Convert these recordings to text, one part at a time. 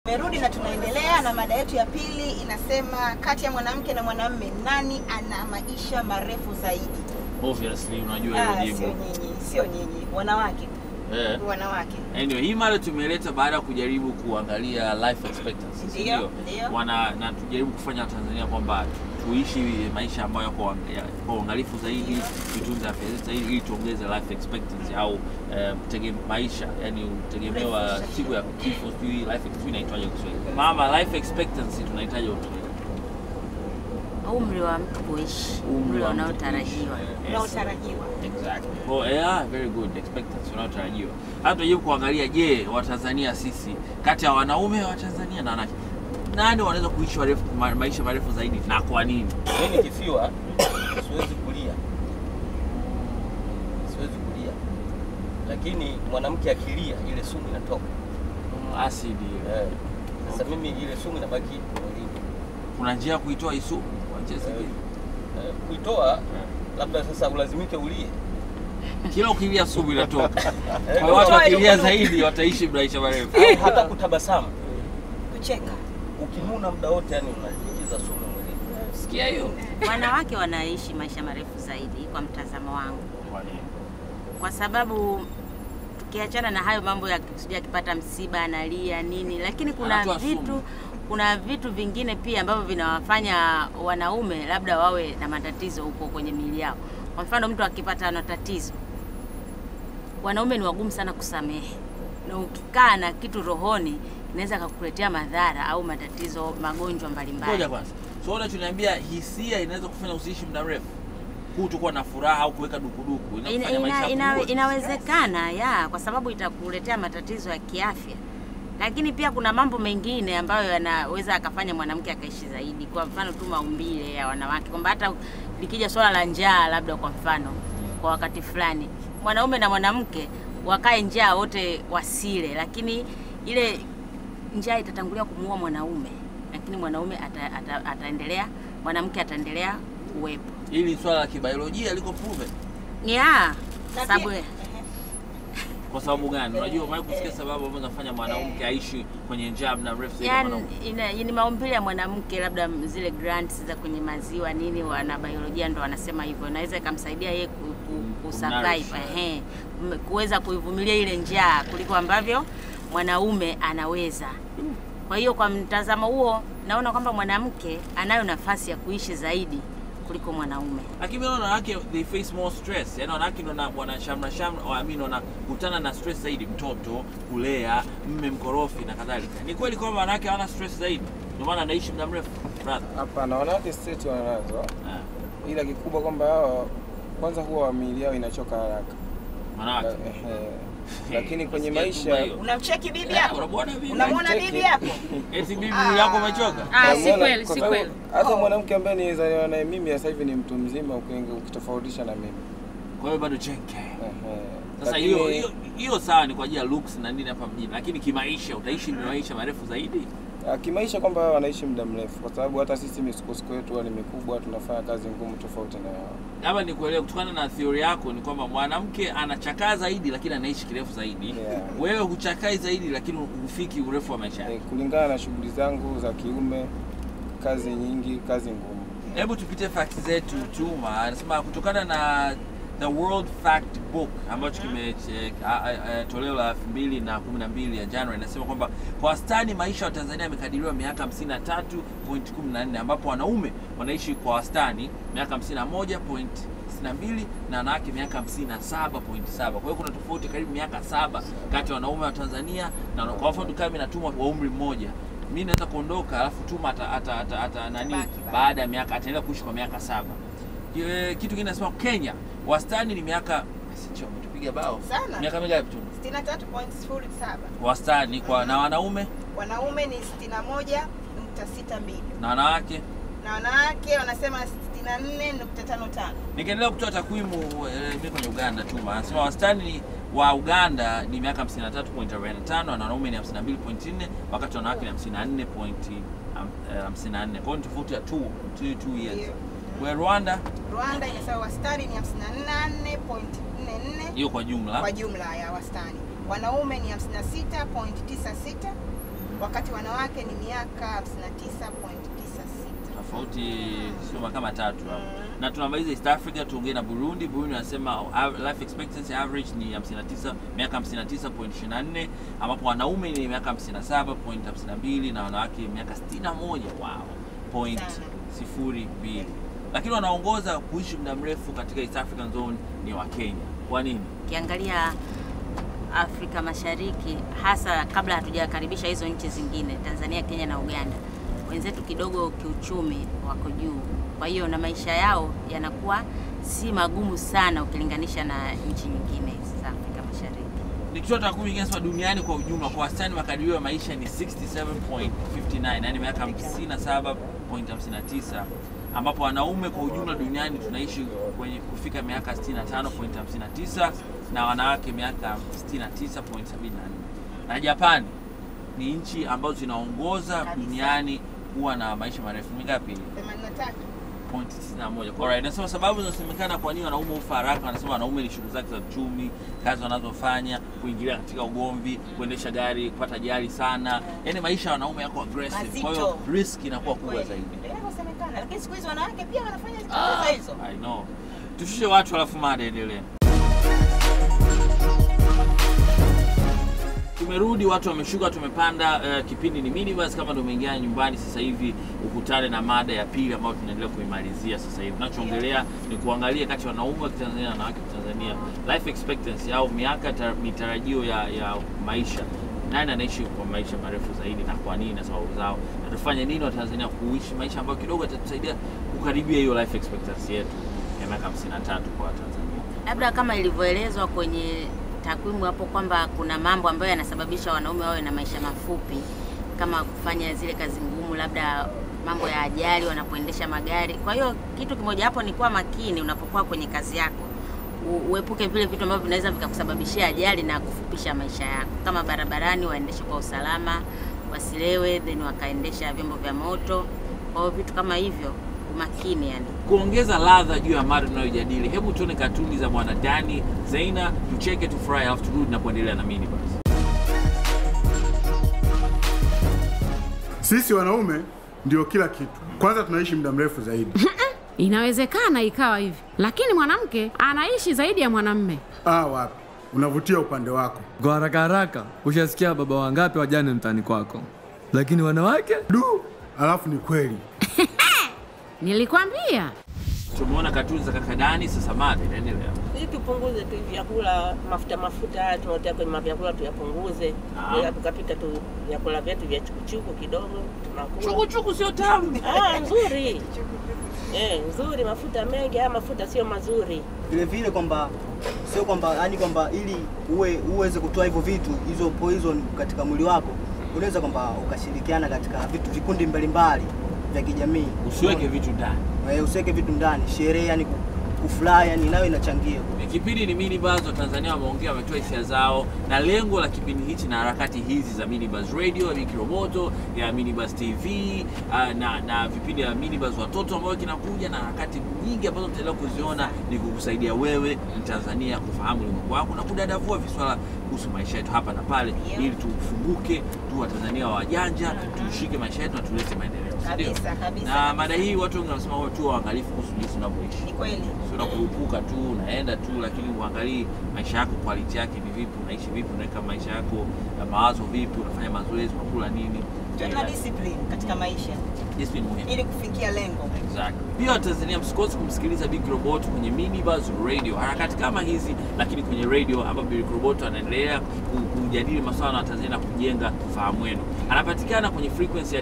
Tumerudi na tunaendelea na mada yetu ya pili inasema, kati ya mwanamke na mwanamume nani ana maisha marefu zaidi? Obviously unajua Ah, hilo sio jibu. nyinyi, sio nyinyi, wanawake, Eh. wanawake. Anyway, hii mada tumeleta baada ya kujaribu kuangalia life expectancy, si Ndio, ndio? ndio. Wana na tujaribu kufanya Tanzania kwamba tuishi maisha ambayo kwa kwa uangalifu zaidi, tutunze afya zetu zaidi ili tuongeze life expectancy au eh, tege, maisha yani utegemewa Refu. siku ya kifo, sijui life expectancy inaitwaje kwa Kiswahili? Mama, life expectancy tunahitaji utulie. umri wa mtu kuishi, Umri umri wa mtu unaotarajiwa. kuishi. Yes. Unaotarajiwa. Exactly. Oh, yeah, very good expectancy unaotarajiwa. Hata tujaribu kuangalia, je, Watanzania sisi kati ya wanaume wa Tanzania na wanawake nani wanaweza kuishi warefu, ma, maisha marefu zaidi na kwa nini? Mimi nikifiwa siwezi kulia, siwezi kulia, lakini mwanamke akilia ile sumu inatoka. Asidi ile. Eh, Sasa mimi ile sumu inabaki mwilini. Kuna njia ya kuitoa hii sumu kwa njia Eh, zingine. eh, Kuitoa labda sasa ulazimike ulie. Kila ukilia sumu inatoka. Eh, Kwa hiyo watu Kutoa wakilia ile zaidi wataishi maisha marefu. au hata kutabasamu, Kucheka. ukinuna muda wote, yani unaingiza sumu mwilini. Sikia hiyo? Wanawake wanaishi maisha marefu zaidi kwa mtazamo wangu, Kwa nini? kwa sababu tukiachana na hayo mambo ya sijui akipata msiba analia nini, lakini kuna Anatoa vitu sumu. kuna vitu vingine pia ambavyo vinawafanya wanaume labda wawe na matatizo huko kwenye miili yao. Kwa mfano, mtu akipata na tatizo, wanaume ni wagumu sana kusamehe, na ukikaa na kitu rohoni inaweza kakuletea madhara au matatizo, magonjwa mbalimbali. Ngoja kwanza. So unachoniambia hisia inaweza kufanya usiishi muda mrefu? Kutokuwa na furaha au kuweka dukuduku Ina, inakufanya maisha ina, ina, yapungue. inawezekana ya kwa sababu itakuletea matatizo ya kiafya, lakini pia kuna mambo mengine ambayo yanaweza akafanya mwanamke akaishi zaidi. Kwa mfano tu maumbile ya wanawake, kwamba hata likija swala la njaa, labda kwa mfano, kwa wakati fulani mwanaume na mwanamke wakae njaa wote wasile, lakini ile njaa itatangulia kumuua mwanaume, lakini mwanaume ata, ata, ataendelea, mwanamke ataendelea kuwepo Hili swala la kibiolojia liko proven. ya Na sababu pia- Kwa sababu gani? Unajua umewahi kusikia sababu ambazo zinafanya mwanamke aishi kwenye njaa muda mrefu zaidi ya yani mwanaume? ina, ni maumbile ya mwanamke, labda zile glands za kwenye maziwa nini, wana biolojia ndo wanasema hivyo, inaweza ikamsaidia yeye ku, ku, ku Kumnourish. survive ehe, m- kuweza kuivumilia ile njaa kuliko ambavyo mwanaume anaweza. Kwa hiyo kwa mtazamo huo, naona kwamba mwanamke anayo nafasi ya kuishi zaidi kuliko mwanaume. Lakini mimi naona wanawake they face more stress. Yaani wanawake ndio wana- wana shamra shamra, I mean wanakutana na stress zaidi, mtoto, kulea, mme mkorofi na kadhalika. Ni kweli kwamba wanawake hawana stress zaidi. Ndio maana anaishi muda mrefu. Brother. Hapana, wanawake straight wanazo, Ah, ila kikubwa kwamba hao kwanza huwa miili yao inachoka haraka, Wanawake. Ehe. lakini kwenye Nasikia maisha tumba hiyo. Unamcheki bibi Eh, hapo? Unamwona bibi? Unamwona Cheki. bibi hapo? Eti bibi Ah. yako umechoka? Ah, si Unaona, kweli, kwa si sababu kweli. Hata Oh. mwanamke ambaye nilizaliwa naye mimi sasa hivi ni mtu mzima uki- ukitofautisha na mimi. Kwa hiyo bado chenke. Ehe. Sasa Lakini- hiyo hiyo hiyo sawa ni kwa ajili ya looks na nini hapa mjini, lakini kimaisha utaishi maisha marefu zaidi. Ah, kimaisha kwamba wao wanaishi muda mrefu, kwa sababu hata sisi misukosuko yetu huwa ni mikubwa, tunafanya kazi ngumu tofauti na wao. Labda nikuelewe, kutokana na theory yako ni kwamba mwanamke anachakaa zaidi lakini anaishi kirefu zaidi. Yeah. Wewe huchakai zaidi lakini hufiki urefu wa maisha Eh, yako. kulingana na shughuli zangu za kiume, kazi nyingi, kazi ngumu. Hebu tupite facts zetu Tuma. Anasema kutokana na The World Fact Book ambacho kime toleo la 2012 ya January inasema kwamba kwa wastani maisha ya Tanzania yamekadiriwa miaka 53.14 ambapo wanaume wanaishi kwa wastani miaka 51.62 na wanawake miaka 57.7. Kwa hiyo kuna tofauti karibu miaka saba kati ya wanaume wa Tanzania na kwa mfano kama mimi natumwa kwa umri mmoja mi naweza kuondoka alafu Tuma ata, ata, ata, ata, nani Baki, baki. baada ya miaka ataendelea kuishi kwa miaka saba. Ye, kitu kingine nasema Kenya wastani ni miaka sicho umetupiga bao Sana. miaka mingapi tu 63.07. wastani kwa na wanaume Wanaume ni 61.62 na wanawake. na wanawake wanasema 64.55. Nikiendelea kutoa takwimu eh, mimi kwenye Uganda Tuma anasema wastani wa Uganda ni miaka 53.45 na wanaume ni 52.4 wakati wanawake ni 54.54. Kwa hiyo ni tofauti ya 2 2 years. Ndio. Kwa Rwanda Rwanda inasema wastani ni 54.44 hiyo kwa jumla kwa jumla ya wastani. Wanaume ni 56.96 wakati wanawake ni miaka 59.96. tofauti sio kama tatu hapo. Na tunamaliza East Africa, tuongee na Burundi. Burundi wanasema av- life expectancy average ni 59 miaka 59.24 ambapo wanaume ni miaka 57.52 na wanawake miaka 61 wow point Sana. sifuri mbili, lakini wanaongoza kuishi muda mrefu katika East African zone ni wa Kenya. Kwa nini? Ukiangalia Afrika Mashariki, hasa kabla hatujakaribisha hizo nchi zingine, Tanzania, Kenya na Uganda, wenzetu kidogo kiuchumi wako juu, kwa hiyo na maisha yao yanakuwa si magumu sana ukilinganisha na nchi nyingine za Afrika Mashariki. Nikitoa takwimu inasema duniani kwa ujumla kwa wastani makadirio ya maisha ni 67.59 yani miaka 57.59 ambapo wanaume kwa ujumla duniani tunaishi kwenye kufika miaka 65.59 na wanawake miaka 69.74 na Japani ni nchi ambazo zinaongoza Kabisa. duniani kuwa na maisha marefu mingapi 83. point 91. Alright, nasema sababu zinasemekana kwa nini wanaume hufa haraka. Wanasema wanaume ni shughuli zake za uchumi, kazi wanazofanya, kuingilia katika ugomvi, kuendesha gari, kupata ajali sana, yaani maisha ya wanaume yako aggressive, kwa hiyo Mazito. risk inakuwa kubwa Kweli. zaidi. Ndio inavyosemekana. Lakini siku hizi wanawake pia wanafanya Ah, kazi hizo. I know. Tushushe watu alafu mada endelee. Tumerudi, watu wameshuka, tumepanda. Uh, kipindi ni minibus. Kama ndio umeingia nyumbani sasa hivi, ukutane na mada ya pili ambayo tunaendelea kuimalizia sasa hivi. Tunachoongelea ni kuangalia kati ya wanaume wa Kitanzania na wanawake wa Kitanzania, life expectancy au miaka ta- mitarajio ya, ya maisha nani anaishi kwa maisha marefu zaidi na kwa nini na sababu zao, na tufanye nini Watanzania kuishi maisha ambayo kidogo yatatusaidia kukaribia hiyo life expectancy yetu ya miaka 53 kwa Watanzania. labda kama ilivyoelezwa kwenye takwimu hapo kwamba kuna mambo ambayo yanasababisha wanaume wawe na maisha mafupi kama kufanya zile kazi ngumu, labda mambo ya ajali wanapoendesha magari. Kwa hiyo kitu kimoja hapo ni kuwa makini unapokuwa kwenye kazi yako, U- uepuke vile vitu ambavyo vinaweza vikakusababishia ajali na kufupisha maisha yako. Kama barabarani, waendeshe kwa usalama, wasilewe, then wakaendesha vyombo vya moto. Kwa hiyo vitu kama hivyo, umakini yani. Kuongeza ladha juu ya mada tunayojadili, hebu tuone katuni za bwana Dani Zeina, tucheke, tufurahi, alafu turudi na kuendelea na minibus. Sisi wanaume ndio kila kitu. Kwanza tunaishi muda mrefu zaidi. Inawezekana ikawa hivi, lakini mwanamke anaishi zaidi ya mwanamme. Ah, wapi? Unavutia upande wako. Kwa haraka haraka, ushasikia baba wangapi wajane mtaani kwako, lakini wanawake Du, alafu ni kweli. Nilikwambia Tumeona katuni za kaka Dani, sasa mada inaendelea. Ili tupunguze tu vyakula mafuta mafuta haya tunaotia kwenye mavyakula tuyapunguze, Ah. ila tukapika tu vyakula vyetu vya chukuchuku kidogo tunakula. Chukuchuku sio tamu. Ah, nzuri eh, nzuri. Mafuta mengi haya mafuta sio mazuri. vile vile kwamba sio kwamba yani kwamba ili uwe uweze kutoa hivyo vitu hizo poison katika mwili wako unaweza kwamba ukashirikiana katika vitu vikundi mbalimbali vya kijamii Usiweke vitu ndani. Eh, usiweke vitu ndani sherehe yani ku- kufurahi yani nayo inachangia Ni Kipindi ni minibus, Watanzania wameongea, wametoa hisia zao, na lengo la kipindi hichi na harakati hizi za minibus radio ya Miki Roboto ya minibus TV uh, na, na vipindi vya minibus watoto ambayo kinakuja na harakati nyingi ambazo tutaendelea kuziona ni kukusaidia wewe Mtanzania kufahamu ulimwengu wako na kudadavua viswala kuhusu maisha yetu hapa na pale, Yeah. ili tufunguke, tu Watanzania wajanja, tushike maisha yetu na tulete maendeleo, si ndio? Kabisa, kabisa, Na kabisa. mada hii watu wengi wanasema wawe tu waangalifu kuhusu jinsi unavyoishi Ni kweli. sio unakurupuka tu unaenda tu, lakini uangalii maisha yako quality yake ni vipi, unaishi vipi, unaweka maisha yako ya mawazo vipi, unafanya mazoezi, unakula nini. Tuwe na discipline katika maisha Discipline muhimu. ili kufikia lengo. Exactly. Pia Watanzania msikose kumsikiliza Big Robot kwenye Minibus Radio, harakati kama hizi, lakini kwenye radio ambapo Big Robot anaendelea ku- kujadili masuala na Watanzania na kujenga ufahamu wenu. Anapatikana kwenye frequency ya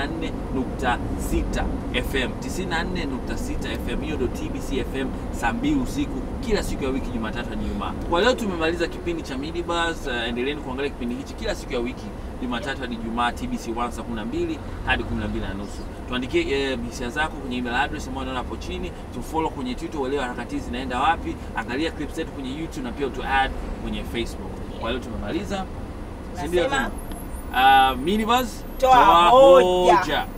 94.6 FM, 94.6 FM. Hiyo ndio TBC FM saa mbili usiku kila siku ya wiki, Jumatatu hadi Ijumaa. Kwa leo tumemaliza kipindi cha Minibus. Uh, endeleeni kuangalia kipindi hichi kila siku ya wiki Jumatatu hadi Ijumaa TBC 1 saa 12 hadi 12 na nusu. Tuandikie eh, hisia zako kwenye email address ambayo unaona hapo chini, tufollow kwenye Twitter uelewe harakati hizi zinaenda wapi, angalia clips zetu kwenye YouTube na pia tu add kwenye Facebook. Kwa leo tumemaliza. Si ndio? Nasema, Uh, Minibus toa hoja. hoja.